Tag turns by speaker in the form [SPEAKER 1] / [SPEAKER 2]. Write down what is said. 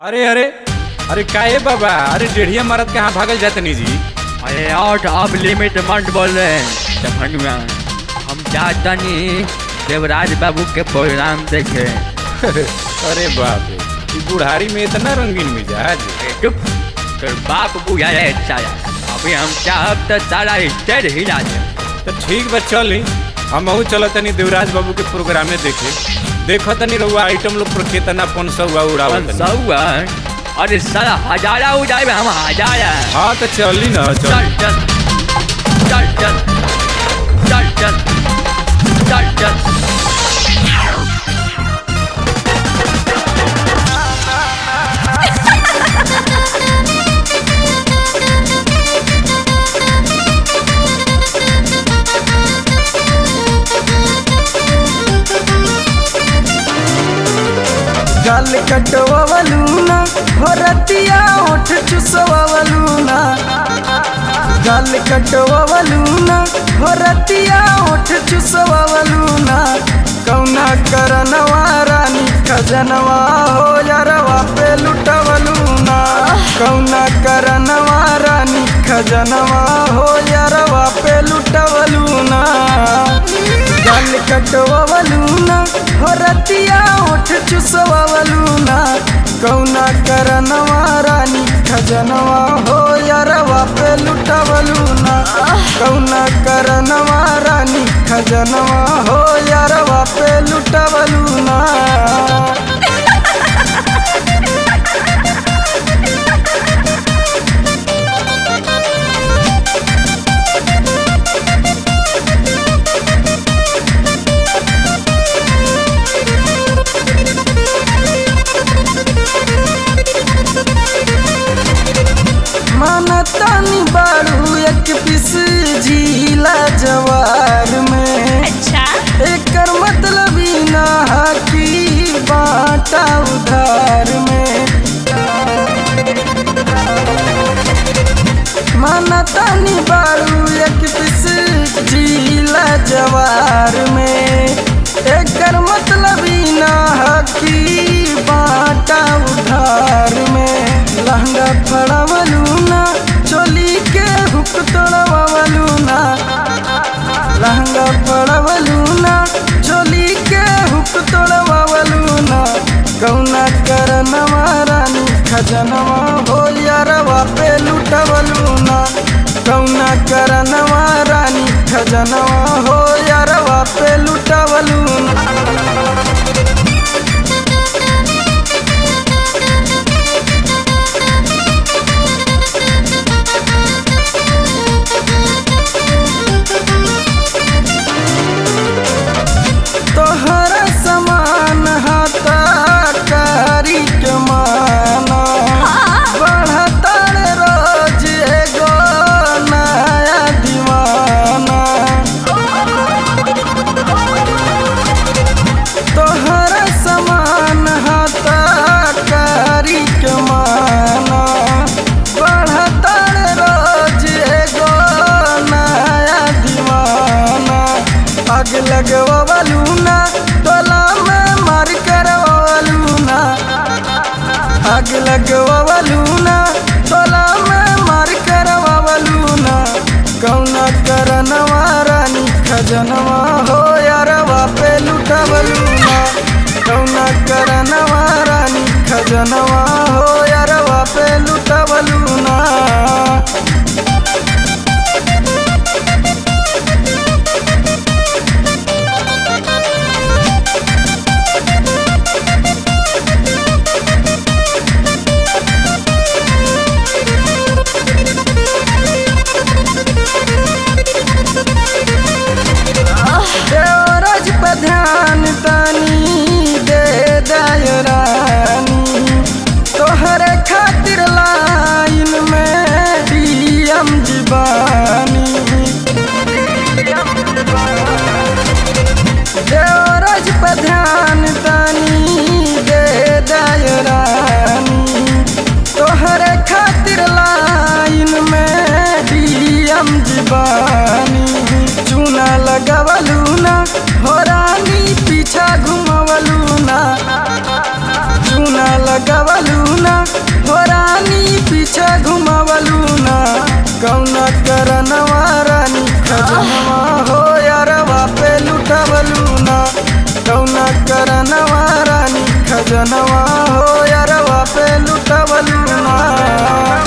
[SPEAKER 1] अरे अरे अरे काहे बाबा अरे डेढ़िया मारत कहाँ भागल जातनी जी
[SPEAKER 2] अरे आउट ऑफ लिमिट मत बोल रहे हैं दफनुआ हम चाहता नहीं देवराज बाबू के प्रोग्राम देखे
[SPEAKER 1] अरे बाप रे ई बुढ़ारी में इतना रंगीन मिजाज
[SPEAKER 2] चुप तो बाप बुझा रहे सारा अभी हम चाहब तो सारा स्टेज हिला दे
[SPEAKER 1] तो ठीक बा चली हम अहू चल तनी देवराज बाबू के प्रोग्रामे देखे देखो तनी रहुआ आइटम लोग पर केतना पनसा हुआ उड़ावत तनी।
[SPEAKER 2] सौआ अरे सारा हजारा उड़ाए हम हजारा
[SPEAKER 1] हाँ तो चली ना चल
[SPEAKER 2] चल चल चल चल चल चल चल चल
[SPEAKER 3] गाल कटवलूना भरतिया ओठ चुसवलूना गाल कटवलूना भरतिया ओठ चुसवलूना कौना करनवा रानी खजनवा हो यारवा पे लुटवलूना कौना करनवा रानी खजनवा हो यारवा पे लुटवलूना गाल कटवलूना भरतिया ओठ चुसवलूना कौना करनवा रानी खजनवा हो यारवा पे लुटवलूना कौना करनवा रानी खजनवा हो यारवा पे लुटवलूना मानतानी बारू एक पिस झीला जवार में
[SPEAKER 4] अच्छा
[SPEAKER 3] एकर मतलब ई ना हा कि बाटा उधार में मानतानी बारू एक पिस झीला जवार में एकर मतलब ई ना हा कि बाटा उधार में लहंगा फड़वलूना चोली के हुक तोड़वलूना लहंगा पड़वलूना चोली के हुक तोड़वलूना कौना करनवा रानी खजनवा हो यारवा पे लुटवलूना कौना करनवा रानी खजनवा हो यारवा पे लुटवलूना तोहर समान हाथा कारी के माना बढ़तर रोज एगो नया दीवाना तोहर समान हाथा कारी के माना बढ़तर रोज एगो नया दीवाना आग लगवलूना टोला में मार करवलूना आग लगवलूना टोला में मार करवलूना कौना करनवा रानी खजनवा हो यारवा पे लुटवलूना कौना करनवा रानी खजनवा हो यारवा पे लुटवलूना देवराज पे ध्यान तनी दे दय रानी तोहरे खातिर लाइन में चरणवा रानी खजनवा हो यारवा पे लुटवलू ना